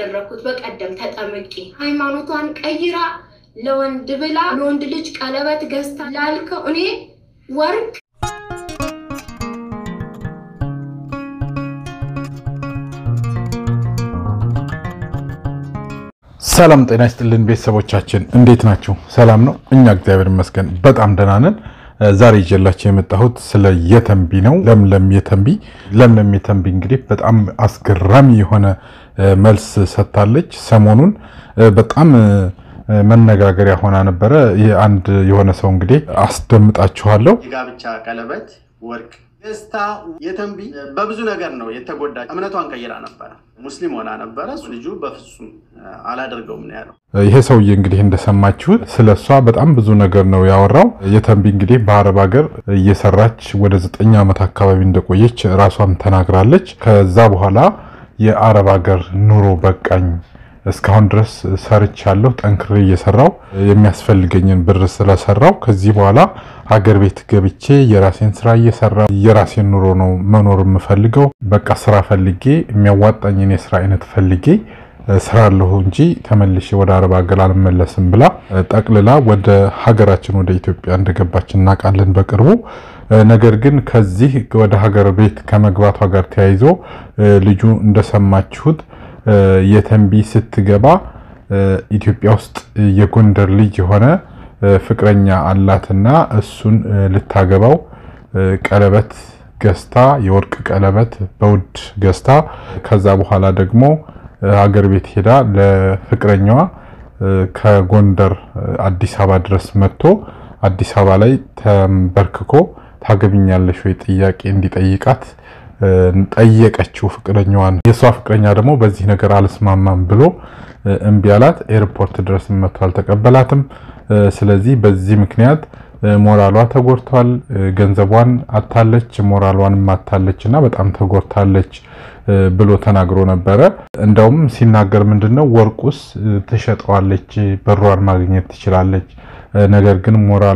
ያደረኩት በቀደም ተጠምቄ ሃይማኖቷን ቀይራ ለወንድ ብላ ለወንድ ልጅ ቀለበት ገዝታ ላልከው እኔ ወርቅ ሰላም ጤና ይስጥልን ቤተሰቦቻችን፣ እንዴት ናችሁ? ሰላም ነው? እኛ እግዚአብሔር ይመስገን በጣም ደህና ነን። ዛሬ ይዤላችሁ የመጣሁት ስለ የተንቢ ነው። ለምለም የተንቢ ለምለም የተንቢ እንግዲህ በጣም አስገራሚ የሆነ መልስ ሰጥታለች። ሰሞኑን በጣም መነጋገሪያ ሆና ነበረ። አንድ የሆነ ሰው እንግዲህ አስደምጣችኋለሁ። የጋብቻ ቀለበት ወርቅ ደስታ የተንቢ በብዙ ነገር ነው የተጎዳ። እምነቷን ቀይራ ነበረ፣ ሙስሊም ሆና ነበረ። ልጁ በፍጹም አላደርገውም ነው ያለው። ይሄ ሰውዬ እንግዲህ እንደሰማችሁት ስለ እሷ በጣም ብዙ ነገር ነው ያወራው። የተንቢ እንግዲህ በአረብ ሀገር እየሰራች ወደ ዘጠኝ ዓመት አካባቢ እንደቆየች ራሷም ተናግራለች። ከዛ በኋላ የአረብ ሀገር ኑሮ በቃኝ እስካሁን ድረስ ሰርቻለሁ፣ ጠንክሬ እየሰራው የሚያስፈልገኝን ብር ስለሰራው ከዚህ በኋላ ሀገር ቤት ገብቼ የራሴን ስራ እየሰራ የራሴን ኑሮ ነው መኖር የምፈልገው። በቃ ስራ ፈልጌ የሚያዋጣኝን የስራ አይነት ፈልጌ ስራለሁ እንጂ ተመልሼ ወደ አረብ ሀገር አልመለስም ብላ ጠቅልላ ወደ ሀገራችን ወደ ኢትዮጵያ እንደገባች እናውቃለን በቅርቡ። ነገር ግን ከዚህ ወደ ሀገር ቤት ከመግባቷ ጋር ተያይዞ ልጁ እንደሰማችሁት የተንቢ ስትገባ ኢትዮጵያ ውስጥ የጎንደር ልጅ የሆነ ፍቅረኛ አላትና እሱን ልታገባው ቀለበት ገዝታ የወርቅ ቀለበት በውድ ገዝታ ከዛ በኋላ ደግሞ ሀገር ቤት ሄዳ ለፍቅረኛዋ ከጎንደር አዲስ አበባ ድረስ መጥቶ አዲስ አበባ ላይ ተንበርክኮ ታገብኛለሽ ወይ ጥያቄ እንዲጠይቃት ጠየቀችው ፍቅረኛዋን። የእሷ ፍቅረኛ ደግሞ በዚህ ነገር አልስማማም ብሎ እምቢ አላት። ኤርፖርት ድረስ መጥቶ አልተቀበላትም። ስለዚህ በዚህ ምክንያት ሞራሏ ተጎድቷል። ገንዘቧን አታለች፣ ሞራሏንም አታለች እና በጣም ተጎድታለች ብሎ ተናግሮ ነበረ። እንደውም ሲናገር ምንድነው ወርቁስ ትሸጠዋለች፣ ብሯን ማግኘት ትችላለች። ነገር ግን ሞራሏ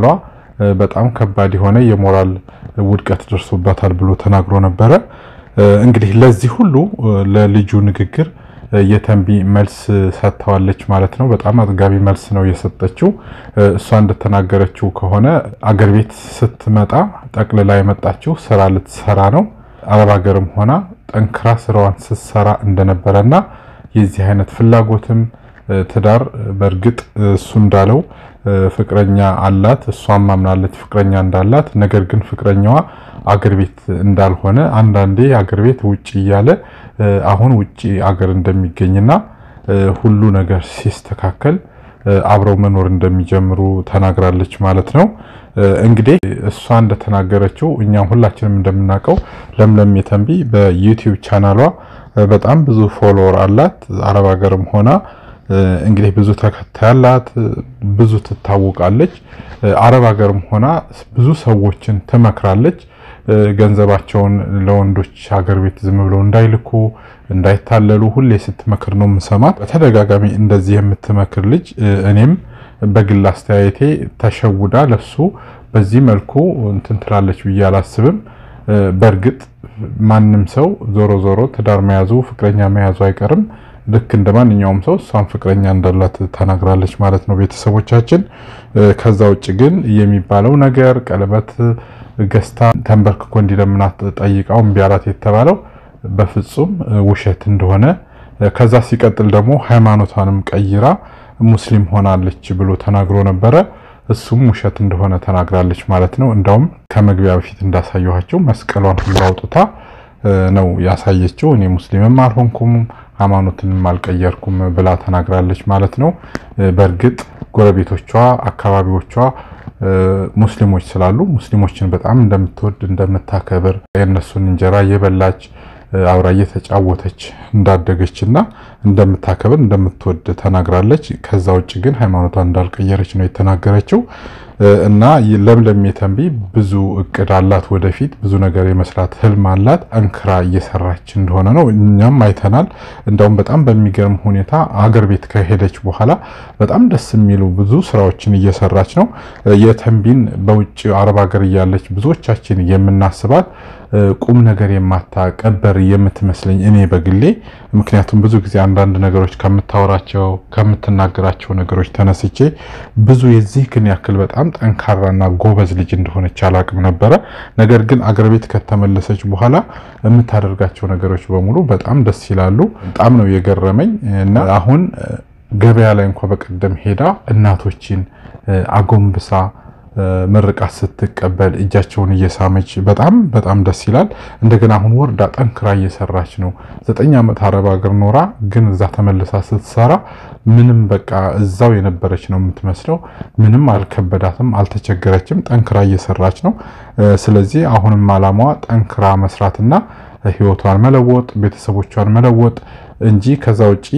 በጣም ከባድ የሆነ የሞራል ውድቀት ደርሶባታል ብሎ ተናግሮ ነበረ። እንግዲህ ለዚህ ሁሉ ለልጁ ንግግር የተንቢ መልስ ሰጥተዋለች ማለት ነው። በጣም አጥጋቢ መልስ ነው የሰጠችው። እሷ እንደተናገረችው ከሆነ አገር ቤት ስትመጣ ጠቅልላ የመጣችው ስራ ልትሰራ ነው። አረብ ሀገርም ሆና ጠንክራ ስራዋን ስትሰራ እንደነበረና የዚህ አይነት ፍላጎትም ትዳር በእርግጥ እሱ እንዳለው ፍቅረኛ አላት፣ እሷም ማምናለች ፍቅረኛ እንዳላት። ነገር ግን ፍቅረኛዋ አገር ቤት እንዳልሆነ አንዳንዴ አገር ቤት ውጭ እያለ አሁን ውጭ አገር እንደሚገኝና ሁሉ ነገር ሲስተካከል አብረው መኖር እንደሚጀምሩ ተናግራለች ማለት ነው። እንግዲህ እሷ እንደተናገረችው እኛም ሁላችንም እንደምናውቀው ለምለም የተንቢ በዩቲዩብ ቻናሏ በጣም ብዙ ፎሎወር አላት። አረብ ሀገርም ሆና እንግዲህ ብዙ ተከታይ አላት፣ ብዙ ትታወቃለች። አረብ ሀገርም ሆና ብዙ ሰዎችን ትመክራለች። ገንዘባቸውን ለወንዶች ሀገር ቤት ዝም ብለው እንዳይልኩ እንዳይታለሉ ሁሌ ስትመክር ነው የምሰማት። በተደጋጋሚ እንደዚህ የምትመክር ልጅ እኔም በግል አስተያየቴ ተሸውዳ ለሱ በዚህ መልኩ እንትን ትላለች ብዬ አላስብም። በእርግጥ ማንም ሰው ዞሮ ዞሮ ትዳር መያዙ ፍቅረኛ መያዙ አይቀርም። ልክ እንደ ማንኛውም ሰው እሷን ፍቅረኛ እንዳላት ተናግራለች ማለት ነው ቤተሰቦቻችን። ከዛ ውጭ ግን የሚባለው ነገር ቀለበት ገዝታ ተንበርክኮ እንዲለምናት ጠይቃው እምቢ አላት የተባለው በፍጹም ውሸት እንደሆነ ከዛ ሲቀጥል ደግሞ ሃይማኖቷንም ቀይራ ሙስሊም ሆናለች ብሎ ተናግሮ ነበረ። እሱም ውሸት እንደሆነ ተናግራለች ማለት ነው። እንዳውም ከመግቢያ በፊት እንዳሳየኋቸው መስቀሏን ሁሉ አውጥታ ነው ያሳየችው። እኔ ሙስሊምም አልሆንኩም ሃይማኖትንም አልቀየርኩም ብላ ተናግራለች ማለት ነው። በእርግጥ ጎረቤቶቿ፣ አካባቢዎቿ ሙስሊሞች ስላሉ ሙስሊሞችን በጣም እንደምትወድ እንደምታከብር የእነሱን እንጀራ እየበላች አብራ እየተጫወተች እንዳደገች እና እንደምታከብር እንደምትወድ ተናግራለች። ከዛ ውጭ ግን ሃይማኖቷን እንዳልቀየረች ነው የተናገረችው። እና ለምለም የተንቢ ብዙ እቅድ አላት። ወደፊት ብዙ ነገር የመስራት ህልም አላት። ጠንክራ እየሰራች እንደሆነ ነው እኛም አይተናል። እንደውም በጣም በሚገርም ሁኔታ አገር ቤት ከሄደች በኋላ በጣም ደስ የሚሉ ብዙ ስራዎችን እየሰራች ነው። የተንቢን በውጭ አረብ ሀገር እያለች ብዙዎቻችን የምናስባት ቁም ነገር የማታቀበር የምትመስለኝ እኔ በግሌ ምክንያቱም ብዙ ጊዜ አንዳንድ ነገሮች ከምታወራቸው ከምትናገራቸው ነገሮች ተነስቼ ብዙ የዚህ ግን ያክል በጣም ጠንካራና ጎበዝ ልጅ እንደሆነች አላቅም ነበረ። ነገር ግን አገር ቤት ከተመለሰች በኋላ የምታደርጋቸው ነገሮች በሙሉ በጣም ደስ ይላሉ። በጣም ነው የገረመኝ እና አሁን ገበያ ላይ እንኳ በቀደም ሄዳ እናቶችን አጎንብሳ ምርቃት ስትቀበል እጃቸውን እየሳመች በጣም በጣም ደስ ይላል። እንደገና አሁን ወርዳ ጠንክራ እየሰራች ነው። ዘጠኝ ዓመት አረብ ሀገር ኖራ ግን እዛ ተመልሳ ስትሰራ ምንም በቃ እዛው የነበረች ነው የምትመስለው። ምንም አልከበዳትም፣ አልተቸገረችም። ጠንክራ እየሰራች ነው። ስለዚህ አሁንም አላማዋ ጠንክራ መስራትና ህይወቷን መለወጥ ቤተሰቦቿን መለወጥ እንጂ ከዛ ውጪ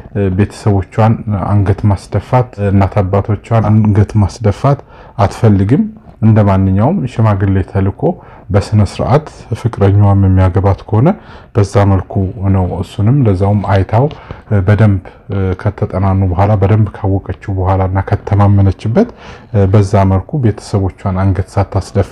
ቤተሰቦቿን አንገት ማስደፋት እናት አባቶቿን አንገት ማስደፋት አትፈልግም። እንደ ማንኛውም ሽማግሌ ተልኮ በስነ ስርዓት ፍቅረኛዋም የሚያገባት ከሆነ በዛ መልኩ ነው። እሱንም ለዛውም አይታው በደንብ ከተጠናኑ በኋላ በደንብ ካወቀችው በኋላ እና ከተማመነችበት በዛ መልኩ ቤተሰቦቿን አንገት ሳታስደፋ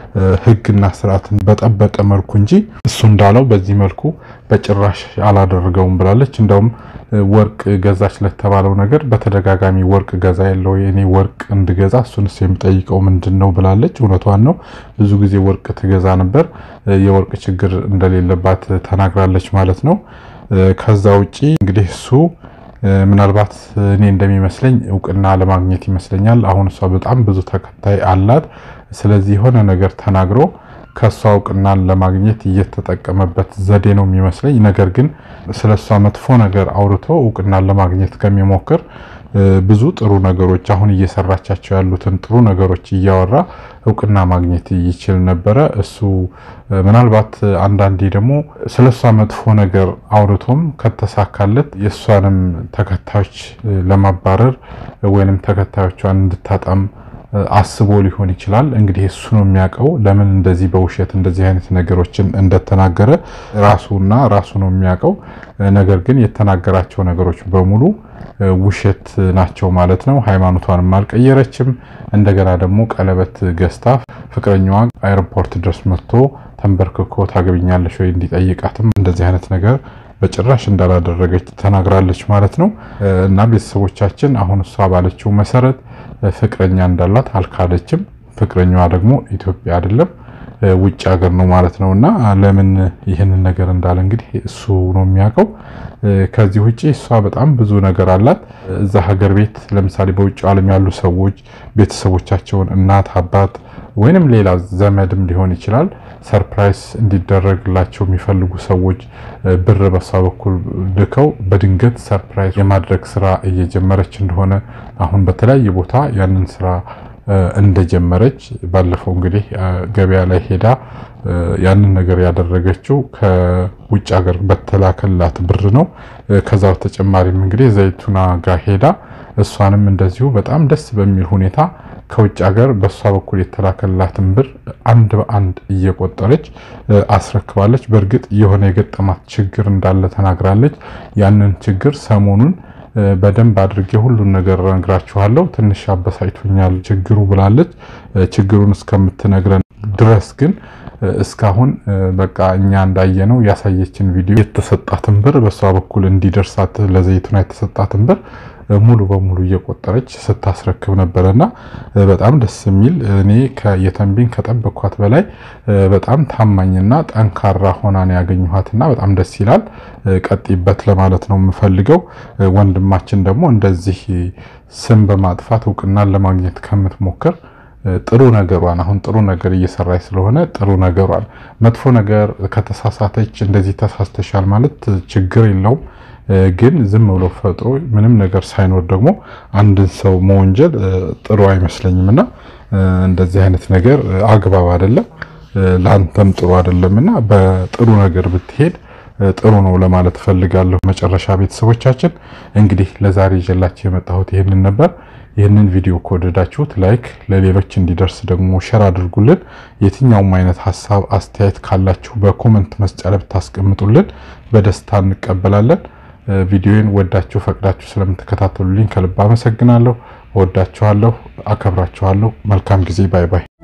ህግና ስርዓትን በጠበቀ መልኩ እንጂ እሱ እንዳለው በዚህ መልኩ በጭራሽ አላደረገውም ብላለች። እንደውም ወርቅ ገዛች ለተባለው ነገር በተደጋጋሚ ወርቅ ገዛ ያለው የኔ ወርቅ እንድገዛ እሱንስ የምጠይቀው ምንድን ነው ብላለች። እውነቷን ነው። ብዙ ጊዜ ወርቅ ትገዛ ነበር። የወርቅ ችግር እንደሌለባት ተናግራለች ማለት ነው። ከዛ ውጪ እንግዲህ እሱ ምናልባት እኔ እንደሚመስለኝ እውቅና ለማግኘት ይመስለኛል። አሁን እሷ በጣም ብዙ ተከታይ አላት። ስለዚህ የሆነ ነገር ተናግሮ ከእሷ እውቅናን ለማግኘት እየተጠቀመበት ዘዴ ነው የሚመስለኝ። ነገር ግን ስለ እሷ መጥፎ ነገር አውርቶ እውቅናን ለማግኘት ከሚሞክር ብዙ ጥሩ ነገሮች አሁን እየሰራቻቸው ያሉትን ጥሩ ነገሮች እያወራ እውቅና ማግኘት ይችል ነበረ። እሱ ምናልባት አንዳንዴ ደግሞ ስለ እሷ መጥፎ ነገር አውርቶም ከተሳካለት የእሷንም ተከታዮች ለማባረር ወይንም ተከታዮቿን እንድታጣም አስቦ ሊሆን ይችላል። እንግዲህ እሱ ነው የሚያውቀው ለምን እንደዚህ በውሸት እንደዚህ አይነት ነገሮችን እንደተናገረ ራሱና ራሱ ነው የሚያውቀው። ነገር ግን የተናገራቸው ነገሮች በሙሉ ውሸት ናቸው ማለት ነው። ሃይማኖቷንም አልቀየረችም። እንደገና ደግሞ ቀለበት ገዝታ ፍቅረኛዋ አይሮፖርት ድረስ መጥቶ ተንበርክኮ ታገብኛለሽ ወይ እንዲጠይቃትም እንደዚህ አይነት ነገር በጭራሽ እንዳላደረገች ተናግራለች ማለት ነው። እና ቤተሰቦቻችን አሁን እሷ ባለችው መሰረት ፍቅረኛ እንዳላት አልካደችም። ፍቅረኛዋ ደግሞ ኢትዮጵያ አይደለም ውጭ ሀገር ነው ማለት ነው። እና ለምን ይህንን ነገር እንዳለ እንግዲህ እሱ ነው የሚያውቀው። ከዚህ ውጭ እሷ በጣም ብዙ ነገር አላት። እዛ ሀገር ቤት ለምሳሌ በውጭ ዓለም ያሉ ሰዎች ቤተሰቦቻቸውን እናት፣ አባት ወይንም ሌላ ዘመድም ሊሆን ይችላል ሰርፕራይዝ እንዲደረግላቸው የሚፈልጉ ሰዎች ብር በሷ በኩል ልከው በድንገት ሰርፕራይዝ የማድረግ ስራ እየጀመረች እንደሆነ አሁን በተለያየ ቦታ ያንን ስራ እንደጀመረች ባለፈው እንግዲህ ገበያ ላይ ሄዳ ያንን ነገር ያደረገችው ከውጭ ሀገር በተላከላት ብር ነው። ከዛ በተጨማሪም እንግዲህ ዘይቱና ጋር ሄዳ እሷንም እንደዚሁ በጣም ደስ በሚል ሁኔታ ከውጭ ሀገር በእሷ በኩል የተላከላትን ብር አንድ በአንድ እየቆጠረች አስረክባለች። በእርግጥ የሆነ የገጠማት ችግር እንዳለ ተናግራለች። ያንን ችግር ሰሞኑን በደንብ አድርጌ ሁሉን ነገር እነግራችኋለሁ። ትንሽ አበሳጭቶኛል ችግሩ ብላለች። ችግሩን እስከምትነግረን ድረስ ግን እስካሁን በቃ እኛ እንዳየነው ያሳየችን ቪዲዮ የተሰጣትን ብር በእሷ በኩል እንዲደርሳት ለዘይቱና የተሰጣትን ብር ሙሉ በሙሉ እየቆጠረች ስታስረክብ ነበረና በጣም ደስ የሚል እኔ የተንቢን ከጠበኳት በላይ በጣም ታማኝና ጠንካራ ሆና ነው ያገኘኋትና በጣም ደስ ይላል። ቀጥይበት ለማለት ነው የምፈልገው። ወንድማችን ደግሞ እንደዚህ ስም በማጥፋት እውቅናን ለማግኘት ከምትሞክር ጥሩ ነገሯን አሁን ጥሩ ነገር እየሰራች ስለሆነ ጥሩ ነገሯን መጥፎ ነገር ከተሳሳተች እንደዚህ ተሳስተሻል ማለት ችግር የለውም ግን ዝም ብሎ ፈጥሮ ምንም ነገር ሳይኖር ደግሞ አንድን ሰው መወንጀል ጥሩ አይመስለኝም እና እንደዚህ አይነት ነገር አግባብ አይደለም፣ ለአንተም ጥሩ አይደለም እና በጥሩ ነገር ብትሄድ ጥሩ ነው ለማለት እፈልጋለሁ። መጨረሻ ቤተሰቦቻችን እንግዲህ ለዛሬ ይዤላችሁ የመጣሁት ይህንን ነበር። ይህንን ቪዲዮ ከወደዳችሁት ላይክ፣ ለሌሎች እንዲደርስ ደግሞ ሸር አድርጉልን። የትኛውም አይነት ሀሳብ አስተያየት ካላችሁ በኮመንት መስጫ ላይ ብታስቀምጡልን በደስታ እንቀበላለን። ቪዲዮን ወዳችሁ ፈቅዳችሁ ስለምትከታተሉልኝ ከልብ አመሰግናለሁ። ወዳችኋለሁ፣ አከብራችኋለሁ። መልካም ጊዜ። ባይ ባይ።